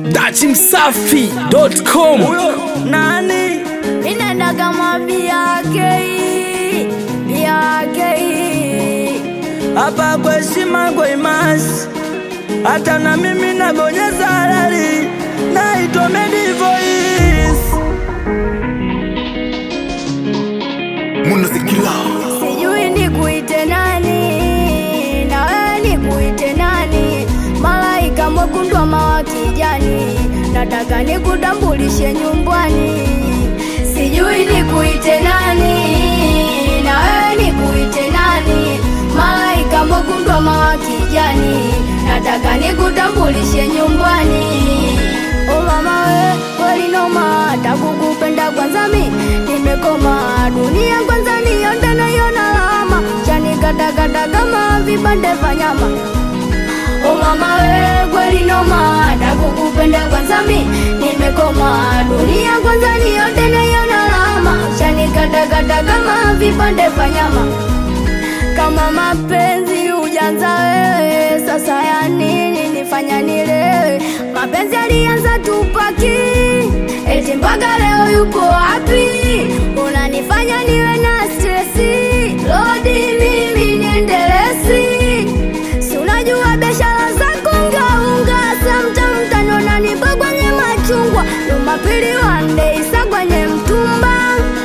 dachimsafi.com nani Ninaenda kama BRK, BRK. hapa kwa heshima kwa imasi, hata na mimi nabonyeza halali, naitwa Medi Voice. Sijui nikuite nani, na wewe nikuite nani? Malaika mwekundu ama wa kijani, nataka nikutambulishe nyumbani. Sijui nikuite nani, na wewe nikuite nani? Malaika mwekundu ama wa kijani, nataka nikutambulishe nyumbani. O mama we, kweli noma, takukupenda kwanza mi nimekoma, dunia kwanza nionde naiona lama, chanikatakata kama vipande vya nyama. O mama we, kweli noma, takukupenda kwanza mi nimekoma, dunia kwanza nionde naiona lama, chanikatakata kama vipande vya nyama kama mapenzi ujanza wewe, sasa ya nini nifanya nilewe? Mapenzi alianza tupaki, eti mpaka leo yuko wapi? Unanifanya niwe na stresi, lodi mimi niendelesi, si unajua biashara zako ngaunga, samtam tanona nipo kwenye machungwa, Jumapili wande isa kwenye mtumba.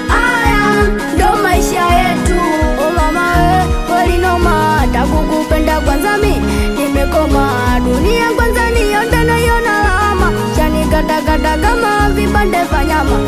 Aya ndo maisha yetu, o mama we, kweli noma, takukupenda kwanza mi nimekoma, dunia kwanza nionde naiona lama, chanikatakata kama vipande vya nyama.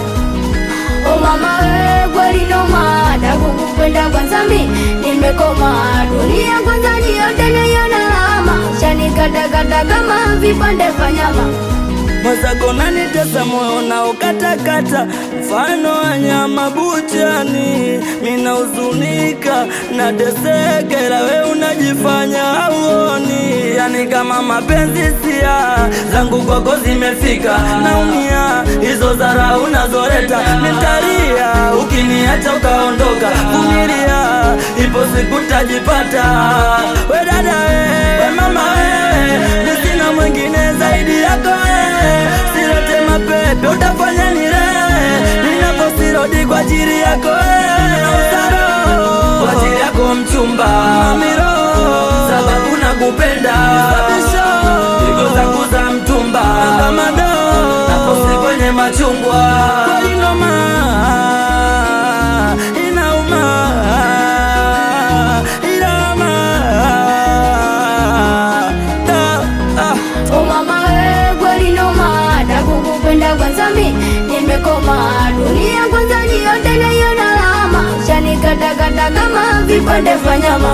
O mama we, kweli noma, takukupenda kwanza mi nimekoma, dunia kwanza nionde naiona lama, chanikatakata kama vipande vya nyama. mwenzako nanitesa moyo naokatakata, mfano wa nyama buchani. Mina huzunika nateseka, ila we unajifanya hauoni. Yani kama mapenzi sia zangu kwako zimefika, naumia hizo zara unazoleta, nitalia ukiniacha ukaondoka. Vumilia, ipo siku tajipata. We dada we, we mama we, mi sina mwingine zaidi yako wewe, silete mapepe utafanya nilewe, ninaposirodi kwa ajili yako wewe, Usaro, kwa ajili yako mchumba mamiro, sababu nakupenda pigo zangu za mtumba kamado, naposi kwenye machungwa kweli noma inauma inauma Da, ah. O mama we, kweli noma, takukupenda kwanza mi nimekoma, dunia kwanza nionde naiona lama, chanikatakata kama vipande vya nyama.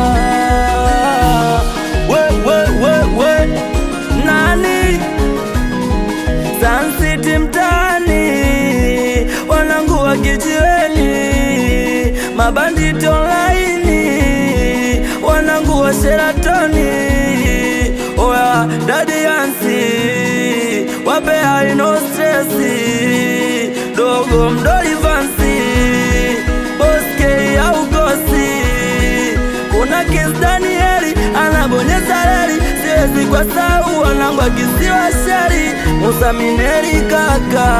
We, we, we, we. Nani Sun City mtaani, wanangu wa kijiweni, mabanditi online, wanangu wa Sheratoni, oya dadi Yansi, wape haino stresi, dogo mdoli vansi, boske au gosi kuna Kis Danieli anabonyeza reli, siwezi kwa sau wanangu akisiwa sheri. Musa Mineri kaka,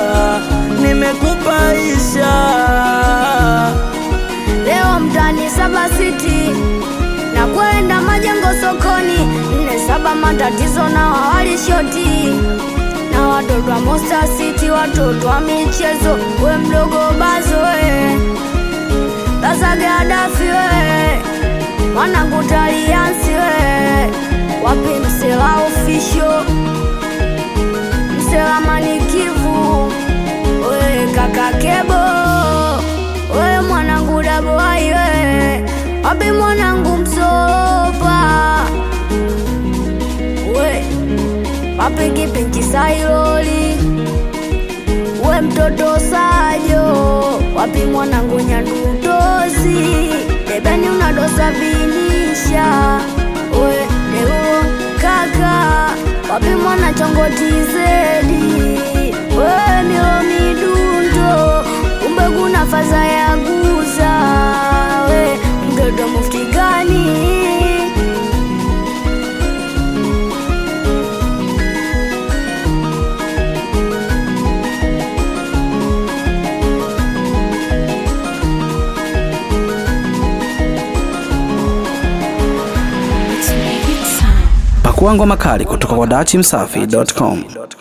nimekupaisha Leo mtani saba city na kwenda majengo sokoni, nne saba matatizo na wawali shoti na watoto wa Monster City, watoto wa michezo, we mdogo bazo we Baza Gadafi we mwanangu taliansi we wapi msela official msela manikivu we kaka kebo we mwanangu daboai we wapi mwanangu msopa we wapi kipinchi sailoli we mtoto sajo wapi mwanangu nyandutozi debeni unadosa vinisha we deuo kaka wapi mwana chongotizedi we milo midundo kumbe kuna faza ya guza we mtoto mufti gani Pakua ngoma kali kutoka kwa dachimsafi.com.